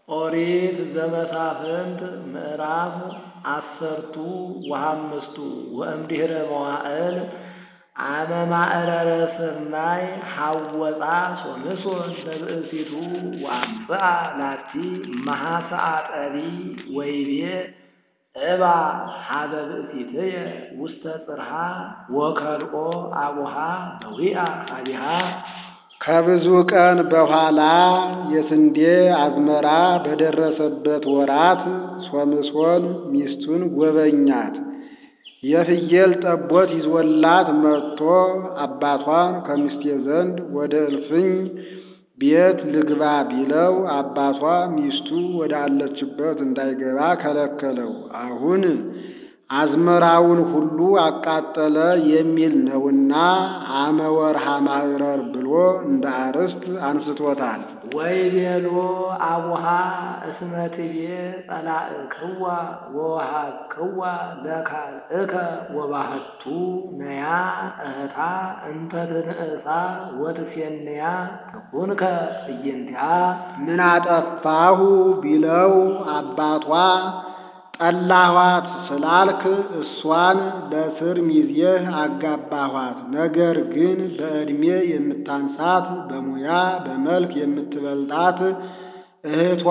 ኦሪት ዘመሳፍንት ምዕራፍ አሰርቱ ወሐምስቱ ወእምድኅረ መዋዕል አመ ማዕረረ ስርናይ ሐወፃ ሶምሶን ለብእሲቱ ወአምጽአ ላቲ መሐሰአጠሪ ወይቤ እባ ሀበ ብእሲትየ ውስተ ጽርሐ ወከልኦ አቡሃ በዊአ ኀቤሃ ከብዙ ቀን በኋላ የስንዴ አዝመራ በደረሰበት ወራት ሶምሶን ሚስቱን ጎበኛት። የፍየል ጠቦት ይዞላት መጥቶ አባቷን ከሚስቴ ዘንድ ወደ እልፍኝ ቤት ልግባ ቢለው አባቷ ሚስቱ ወደ አለችበት እንዳይገባ ከለከለው። አሁን አዝመራውን ሁሉ አቃጠለ የሚል ነውና አመ ወርሃ ማዕረር ብሎ እንደ አርዕስት አንስቶታል። ወይቤሎ አቡሃ እስመ ትቤ ጸላእክዋ ወወሃብክዋ ለካልእከ ወባህቱ ነያ እህታ እንተ ትንእሳ ወትፌንያ ትኩንከ እይንቲአ ምን አጠፋሁ ቢለው አባቷ ጠላኋት ስላልክ እሷን ለስር ሚዜህ አጋባኋት። ነገር ግን በዕድሜ የምታንሳት በሙያ በመልክ የምትበልጣት እህቷ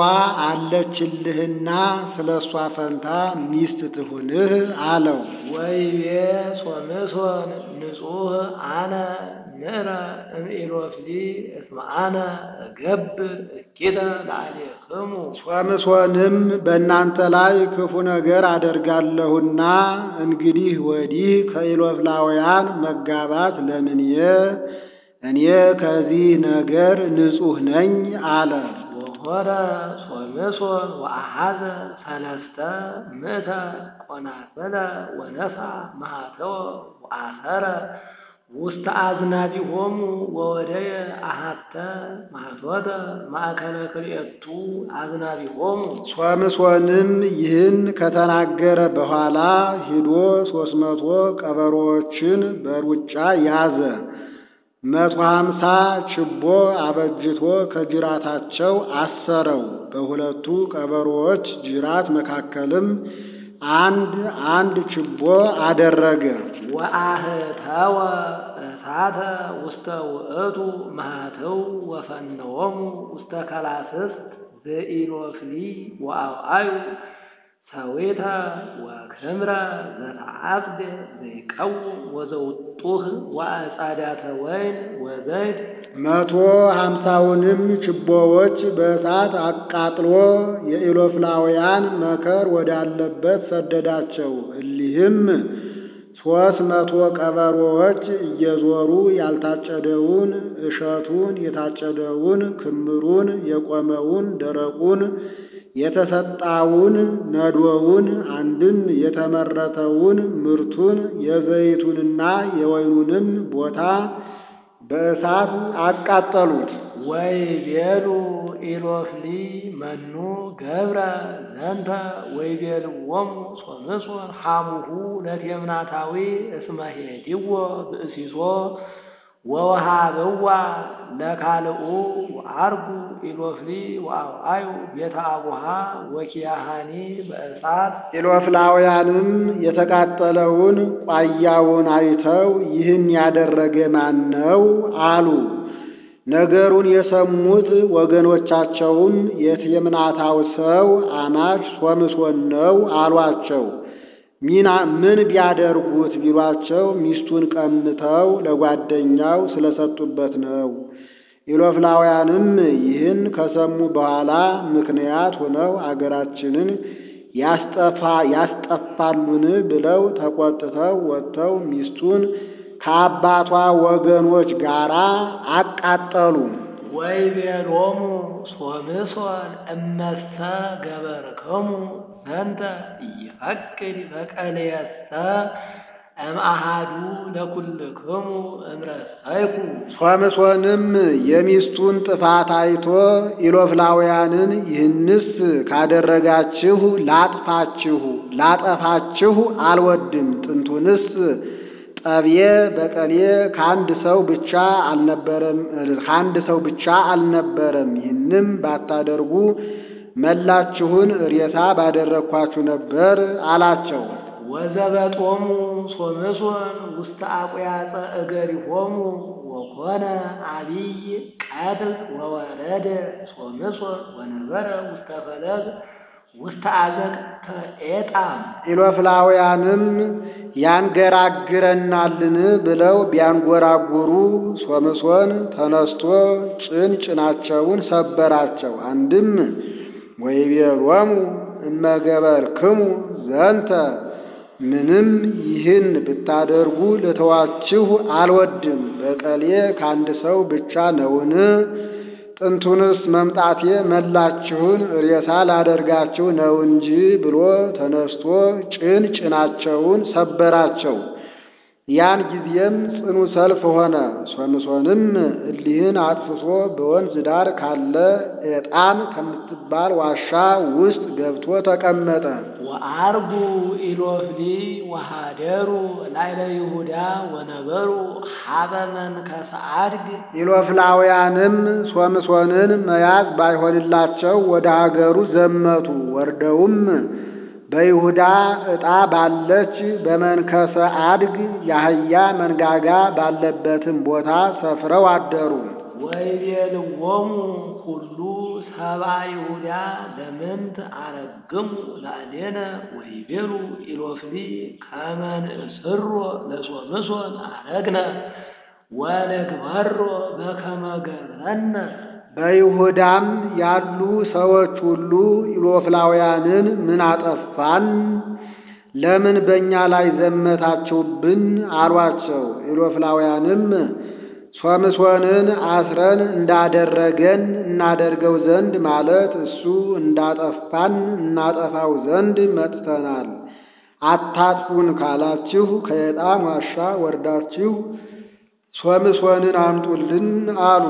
አለችልህና ስለ እሷ ፈንታ ሚስት ትሁንህ አለው። ወይቤ ሶምሶን ንጹሕ አነ ንዕረ እምኢሎፍሊ እስመ አነ እገብር እኪተ ላዕሌክሙ ሶምሶንም በእናንተ ላይ ክፉ ነገር አደርጋለሁና እንግዲህ ወዲህ ከኢሎፍላውያን መጋባት ለምንየ? እኔ ከዚህ ነገር ንጹሕ ነኝ አለ። ወሆረ ሶምሶን ወአሐዘ ሰለስተ ምእተ ቆናስለ ወነሳ ማኅተወ ወአሰረ ውስተ አዝናቢሆሙ ወወደየ አሐተ ማኅቶተ ማእከለ ክልኤቱ አዝናቢሆሙ ሶምሶንም ይህን ከተናገረ በኋላ ሂዶ ሦስት መቶ ቀበሮዎችን በሩጫ ያዘ። መቶ ሀምሳ ችቦ አበጅቶ ከጅራታቸው አሰረው። በሁለቱ ቀበሮዎች ጅራት መካከልም አንድ አንድ ችቦ አደረገ። ወአህተወ እሳተ ውስተ ውእቱ ማኅተው ወፈነዎሙ ውስተ ከላስስት ዘኢሎፍሊ ወአውአዩ ሰዊተ ወክምረ ዘተዓጽደ ዘይቀውም ወዘውጡህ ወአጻዳተ ወይን ወዘይት መቶ ሀምሳውንም ችቦዎች በእሳት አቃጥሎ የኢሎፍላውያን መከር ወዳለበት ሰደዳቸው። እሊህም ሦስት መቶ ቀበሮዎች እየዞሩ ያልታጨደውን እሸቱን፣ የታጨደውን ክምሩን፣ የቆመውን ደረቁን፣ የተሰጣውን ነዶውን፣ አንድም የተመረተውን ምርቱን፣ የዘይቱንና የወይኑንም ቦታ በእሳት አቃጠሉት። ወይቤሉ ኢሎፍሊ መኑ ገብረ ዘንተ ወይቤልዎሙ ሶምሶን ሐሙሁ ለቴምናታዊ እስመ ሄዲዎ ብእሲሶ ወወሃብዋ ለካልኡ ወአርጉ ኢሎፍሊ ወአውአዩ ቤተ አቡሃ ወኪያሃኒ በእሳት ኢሎፍላውያንም የተቃጠለውን ቋያውን አይተው ይህን ያደረገ ማን ነው አሉ። ነገሩን የሰሙት ወገኖቻቸውም የቴምናታው ሰው አማች ሶምሶን ነው አሏቸው። ሚና ምን ቢያደርጉት ቢሏቸው ሚስቱን ቀምተው ለጓደኛው ስለሰጡበት ነው። ኢሎፍላውያንም ይህን ከሰሙ በኋላ ምክንያት ሆነው አገራችንን ያስጠፋ ያስጠፋሉን ብለው ተቆጥተው ወጥተው ሚስቱን ከአባቷ ወገኖች ጋር አቃጠሉ። ወይቤሎሙ ሶምሶን እመሰ ገበርክሙ ዘንተ ኢይፈቅድ በቀልየሰ እምአሃዱ ለኩልክሙ እምረሰይኩ ሶምሶንም የሚስቱን ጥፋት አይቶ ኢሎፍላውያንን ይህንስ ካደረጋችሁ ላጥፋችሁ ላጠፋችሁ አልወድም። ጥንቱንስ ጠብዬ በቀሌ ከአንድ ሰው ብቻ አልነበረም ከአንድ ሰው ብቻ አልነበረም። ይህንም ባታደርጉ መላችሁን ሬሳ ባደረግኳችሁ ነበር አላቸው። ወዘበጦሙ ሶምሶን ውስተ አቁያፀ እገሪሆሙ ወኮነ አቢይ ቀትል ወወረደ ሶምሶን ወነበረ ውስተ ፈለግ ውስተ አዘቅተ ኤጣም ኢሎፍላውያንም ያንገራግረናልን ብለው ቢያንጎራጉሩ ሶምሶን ተነስቶ ጭን ጭናቸውን ሰበራቸው። አንድም ወይቤሎሙ እመገበርክሙ ዘንተ ምንም ይህን ብታደርጉ ልተዋችሁ አልወድም። በቀሌ ከአንድ ሰው ብቻ ነውን? ጥንቱንስ መምጣቴ መላችሁን ሬሳ ላደርጋችሁ ነው እንጂ ብሎ ተነስቶ ጭን ጭናቸውን ሰበራቸው። ያን ጊዜም ጽኑ ሰልፍ ሆነ። ሶምሶንም እሊህን አጥፍቶ በወንዝ ዳር ካለ ኤጣም ከምትባል ዋሻ ውስጥ ገብቶ ተቀመጠ። ወአርጉ ኢሎፍሊ ወሃደሩ ላይለ ይሁዳ ወነበሩ ሀበ መንከሰ አድግ ኢሎፍላውያንም ሶምሶንን መያዝ ባይሆንላቸው ወደ ሀገሩ ዘመቱ። ወርደውም በይሁዳ ዕጣ ባለች በመንከሰ አድግ የአህያ መንጋጋ ባለበትም ቦታ ሰፍረው አደሩ። ወይቤልዎሙ ሁሉ ሰብአ ይሁዳ ለምንት አረግሙ ላዕሌነ ወይቤሉ ኢሎፍሊ ከመ ንእስሮ ለሶምሶን አረግነ ወንግበሮ በከመ ገረነ በይሁዳም ያሉ ሰዎች ሁሉ ኢሎፍላውያንን ምን አጠፋን? ለምን በእኛ ላይ ዘመታችሁብን? አሏቸው። ኢሎፍላውያንም ሶምሶንን አስረን እንዳደረገን እናደርገው ዘንድ ማለት እሱ እንዳጠፋን እናጠፋው ዘንድ መጥተናል። አታጥፉን ካላችሁ ከኤጣም ዋሻ ወርዳችሁ ሶምሶንን አምጡልን አሉ።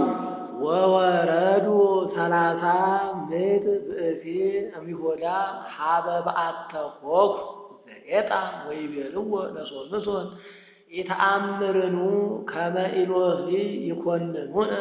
ወወረዱ ሰላሳ ምዕት ብእሲ እሚሆዳ ሀበ በአተ ሆኩ ዘኤጣም ወይቤልዎ ለሶምሶን ኢተአምርኑ ከመ ኢሎፍሊ ይኮንኑነ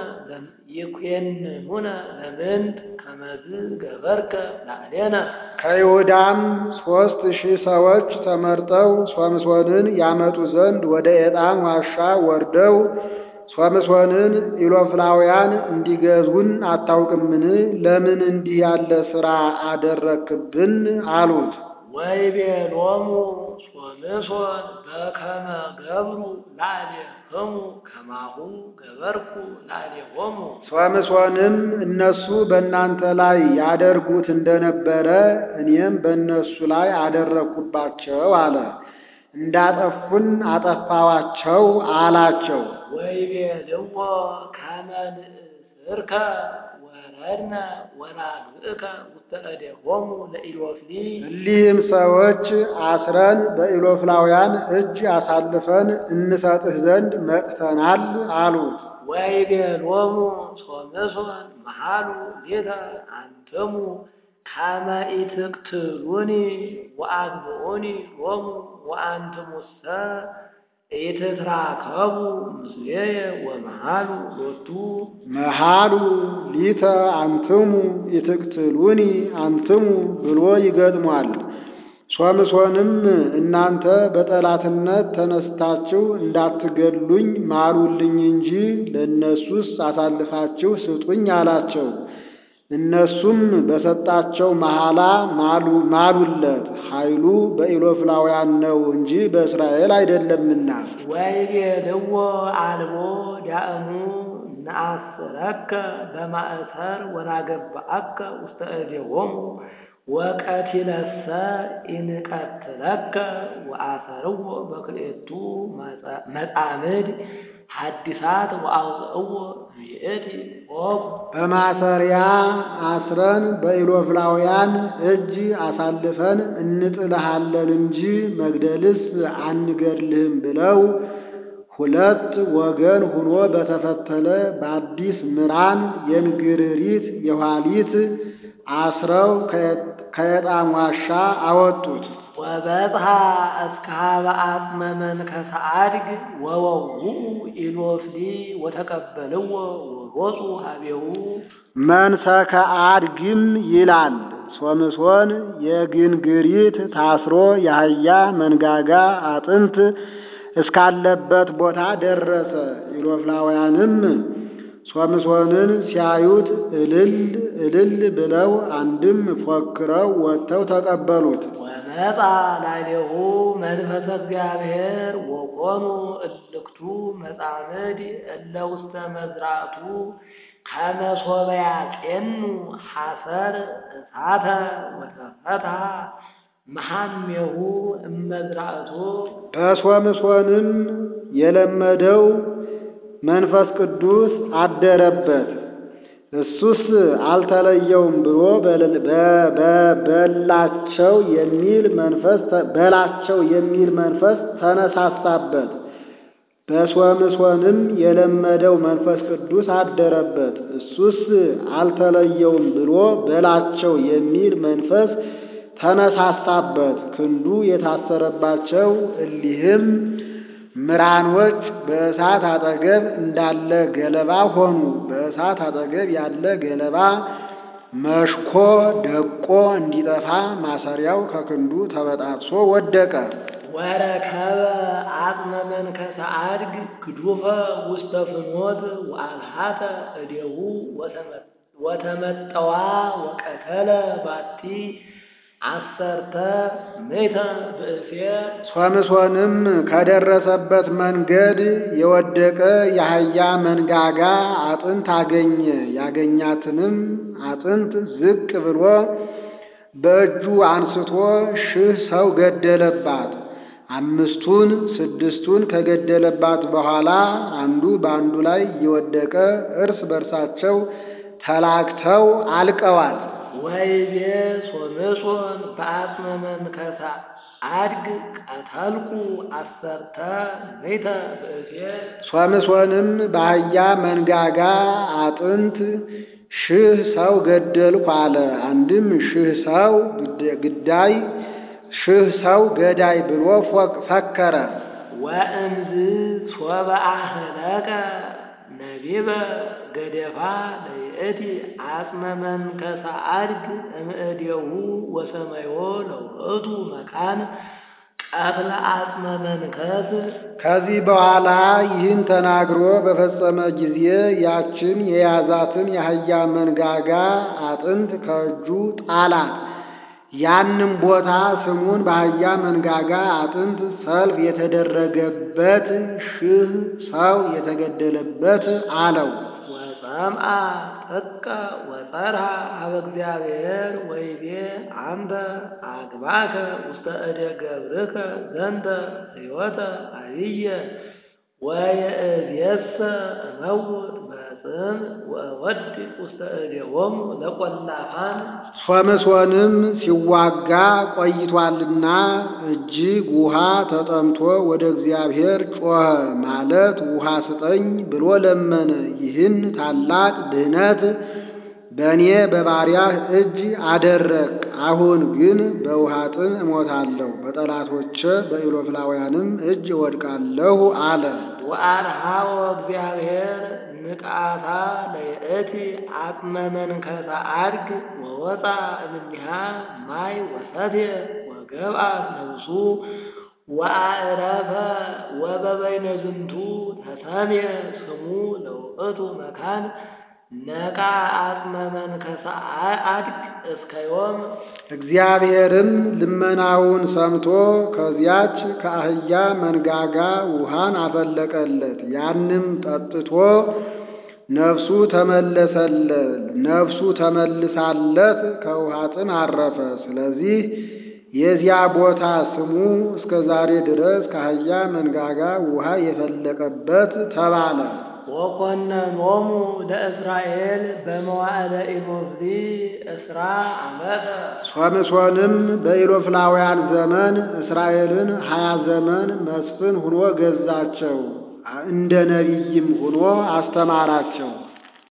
ይኮንኑነ ለምንት ከመዝ ገበርከ ላዕሌነ ከይሁዳም ሦስት ሺህ ሰዎች ተመርጠው ሶምሶንን ያመጡ ዘንድ ወደ ኤጣም ዋሻ ወርደው ሶምሶንን ኢሎፍላውያን እንዲገዙን አታውቅምን? ለምን እንዲህ ያለ ሥራ አደረክብን? አሉት። ወይቤሎሙ ሶምሶን በከመ ገብሩ ላዕሌክሙ ከማሁ ገበርኩ ላዕሌሆሙ ሶምሶንም እነሱ በእናንተ ላይ ያደርጉት እንደነበረ እኔም በእነሱ ላይ አደረግኩባቸው አለ። እንዳጠፉን አጠፋዋቸው አላቸው። ወይቤልዎ ከመ ንእስርከ ወረድነ ወናግብእከ ውስተ እዴሆሙ ለኢሎፍሊ እሊህም ሰዎች አስረን በኢሎፍላውያን እጅ አሳልፈን እንሰጥህ ዘንድ መጥተናል አሉት። ወይቤሎሙ ሶምሶን መሃሉ ሌተ አንትሙ ከመ ኢትቅትሉኒ ወአግብኡኒ ሎሙ ወአንትሙሰ ኢትትራከቡ ምስሌየ ወመሃሉ ሎቱ መሃሉ ሊተ አንትሙ ኢትቅትሉኒ አንትሙ ብሎ ይገጥሟል። ሶምሶንም እናንተ በጠላትነት ተነስታችሁ እንዳትገድሉኝ ማሉልኝ እንጂ ለእነሱስ አሳልፋችሁ ስጡኝ አላቸው። እነሱም በሰጣቸው መሐላ ማሉ ማሉለት። ኃይሉ በኢሎፍላውያን ነው እንጂ በእስራኤል አይደለምና። ወይቤልዎ አልቦ ዳእሙ ነአስረከ በማእሰር ወናገብአከ ውስተ እዴሆሙ ወቀቲለሰ ኢንቀትለከ ወአሰርዎ በክልኤቱ መጻምድ ሐዲሳት ወአውፅእዎ እምይእቲ ኦግ በማሰሪያ አስረን በኢሎፍላውያን እጅ አሳልፈን እንጥልሃለን እንጂ መግደልስ አንገድልህም ብለው ሁለት ወገን ሁኖ በተፈተለ በአዲስ ምራን የንግርሪት የኋሊት አስረው ከየጣም ዋሻ አወጡት። ወበጽሐ እስከ ሀበ አጽመ መንከሰ አድግ ወወውኡ ኢሎፍሊ ወተቀበልዎ ወሮፁ ሀቤሁ መንሰከ አድግም ይላል። ሶምሶን የግንግሪት ታስሮ የአህያ መንጋጋ አጥንት እስካለበት ቦታ ደረሰ። ኢሎፍላውያንም ሶምሶንን ሲያዩት እልል እልል ብለው አንድም ፎክረው ወጥተው ተቀበሉት። ወመጣ ላዕሌሁ መንፈሰ እግዚአብሔር ወኮኑ እልክቱ መጻምድ እለ ውስተ መዝራእቱ ከመ ሶበ ያጼኑ ሐሰር እሳተ ወተፈትሐ መሐሜሁ እመዝራእቱ በሶምሶንም የለመደው መንፈስ ቅዱስ አደረበት። እሱስ አልተለየውም ብሎ በላቸው የሚል መንፈስ በላቸው የሚል መንፈስ ተነሳሳበት። በሶምሶንም የለመደው መንፈስ ቅዱስ አደረበት። እሱስ አልተለየውም ብሎ በላቸው የሚል መንፈስ ተነሳሳበት። ክንዱ የታሰረባቸው እሊህም ምራኖች በእሳት አጠገብ እንዳለ ገለባ ሆኑ። በእሳት አጠገብ ያለ ገለባ መሽኮ ደቆ እንዲጠፋ ማሰሪያው ከክንዱ ተበጣጥሶ ወደቀ። ወረከበ አጽመ መንከሰ አድግ ግዱፈ ውስተ ፍኖት ወአልሃተ እዴሁ ወተመጠዋ ወቀተለ ባቲ አሰርተ ሜተ ብእሴ ሶምሶንም ከደረሰበት መንገድ የወደቀ የአህያ መንጋጋ አጥንት አገኘ። ያገኛትንም አጥንት ዝቅ ብሎ በእጁ አንስቶ ሺህ ሰው ገደለባት። አምስቱን ስድስቱን ከገደለባት በኋላ አንዱ በአንዱ ላይ እየወደቀ እርስ በርሳቸው ተላክተው አልቀዋል። ወይቤ ሶምሶን በአጽመ መንከሰ አድግ ቀተልኩ አሰርተ ሜተ ብእሴ ሶምሶንም በአህያ መንጋጋ አጥንት ሺህ ሰው ገደልኩ አለ። አንድም ሺህ ሰው ግዳይ ሺህ ሰው ገዳይ ብሎ ፈከረ። ወእምዝ ሶበ አህለቀ ነቢበ ገደፋ ለይእቲ አጽመ መንከሰ አድግ እምእዴሁ ወሰመዮ ለውእቱ መካን ቀትለ አጽመ መንከስ ከዚህ በኋላ ይህን ተናግሮ በፈጸመ ጊዜ ያችን የያዛትን የአህያ መንጋጋ አጥንት ከእጁ ጣላት። ያንም ቦታ ስሙን በአህያ መንጋጋ አጥንት ሰልፍ የተደረገበት ሺህ ሰው የተገደለበት አለው። ወጸምአ ጥቀ ወጸርሃ ሀበ እግዚአብሔር ወይቤ አንተ አግባከ ውስተ እደ ገብርከ ዘንተ ሕይወተ አብየ ወየእዜሰ እመውት በጽም ወወድ ውስተ እዴሆሙ ለቈላፋን ሶምሶንም ሲዋጋ ቆይቷልና እጅግ ውሃ ተጠምቶ ወደ እግዚአብሔር ጮኸ። ማለት ውሃ ስጠኝ ብሎ ለመነ። ይህን ታላቅ ድህነት በእኔ በባሪያህ እጅ አደረግ። አሁን ግን በውሃ ጥም እሞታለሁ፣ በጠላቶቼ በኢሎፍላውያንም እጅ እወድቃለሁ አለ። ወአርሃዎ እግዚአብሔር ንቃታ ለይእቲ አጽመ መንከሰ አድግ ወወፃ እምኔሃ ማይ ወሰትየ ወገብአት ነብሱ ወአዕረፈ ወበበይነ ዝንቱ ተሰምየ ስሙ ለውእቱ መካን ነቃ አጽመ መንከሰ አድግ እስከ ዮም እግዚአብሔርም ልመናውን ሰምቶ ከዚያች ከአህያ መንጋጋ ውሃን አፈለቀለት። ያንም ጠጥቶ ነፍሱ ተመለሰለት። ነፍሱ ተመልሳለት ከውሃ ጥም አረፈ። ስለዚህ የዚያ ቦታ ስሙ እስከ ዛሬ ድረስ ከአህያ መንጋጋ ውሃ የፈለቀበት ተባለ። ወኮነኖሙ ለእስራኤል በመዋዕለ ኢሎፍሊ እስራ ዓመተ ሶምሶንም በኢሎፍላውያን ዘመን እስራኤልን ሀያ ዘመን መስፍን ሁኖ ገዛቸው። እንደ ነቢይም ሁኖ አስተማራቸው።